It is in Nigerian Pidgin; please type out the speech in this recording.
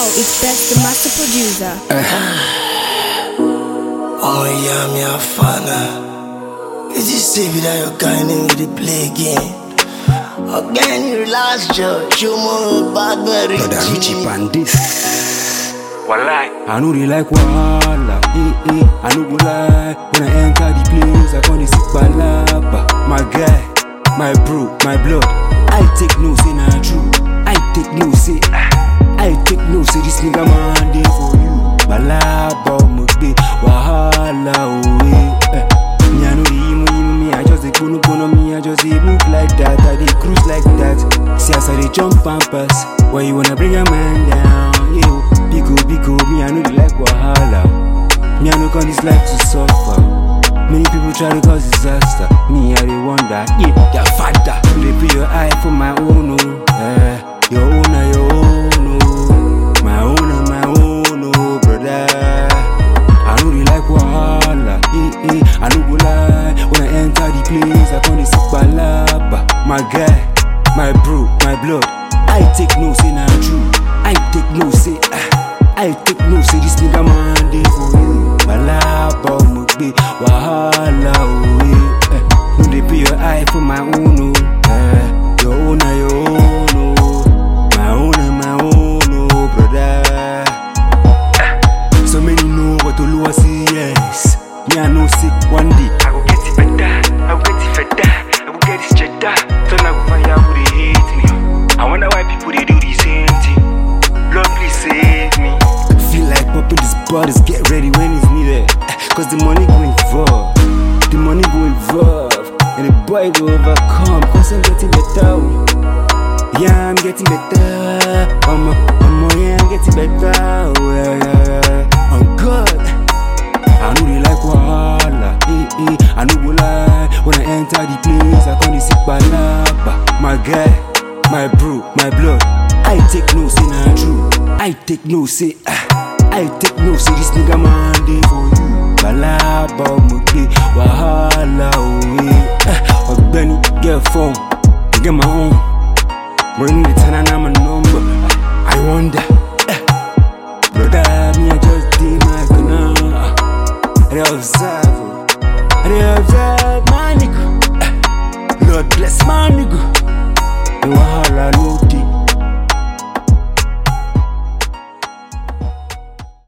it's best the master producer. Oh yeah, me a fan. Is this say that your kind of the play again? Again, you last judge, you more bad very Brother Richie Pandis. Walai. I know they like wahala. Eh, eh. I know go lie. When I enter the place, I call the sick balaba. My guy, my bro, my blood. I take no say na true. I take no say. I take no say this nigga man dey for you. Balaba mugbe wahala oh eh. eh. Me I know the emo emo me. I just dey gbono gbono me. I just dey move like that. I dey cruise like that. See as I dey jump and pass. Why you wanna bring a man down? Yeah. Biko, biko, me, I know they like Wahala. Me, I know call this life to suffer. Many people try to cause disaster. Me, I they wonder, yeah, your father. You they put your eye for my own, oh. Eh, your own, ah, your own, oh. My own, ah, my own, oh, brother. I know they like Wahala. Eh, eh, I know go lie. When I enter the place, I call this balaba. My guy, my bro, my blood. I take no say na true. I take no say. Ah. I take no say this nigga man dey for you. Balaba mugbe wahala oh eh. No dey pay your eye for my own oh. Eh. Your own na your own oh. My own na my own oh brother. So many know what Oluwa say yes. Me I know say one day I go get it better. I go get it better. I go get this cheddar. So now go find out who they hate me. I wonder why people they do the same thing. Lord please save me. Feel like popping these bottles, get ready when it's needed. Cause the money go involved. The money go involved. And the boy go overcome. Cause I'm getting better. oh. Yeah, I'm getting better. I'm I'm yeah, I'm getting better. Oh, yeah, yeah, yeah. I'm good. I know they like Wahala. Eh, eh. I know go lie. When I enter the place, I call the sick balaba. My guy, my bro, my blood. I take no say na true. I take no say. Ah. I take no say this nigga man dey for you. Balaba mugbe wahala oh eh. Ah. Ọ̀gbẹ́ni get phone, get my own. Bring the ten and I'm a number. Ah. I wonder. eh. Brother, me I just did my corner. I dey observe, oh. I dey observe my nigga. Eh. Lord bless my nigga. The wahala no dey.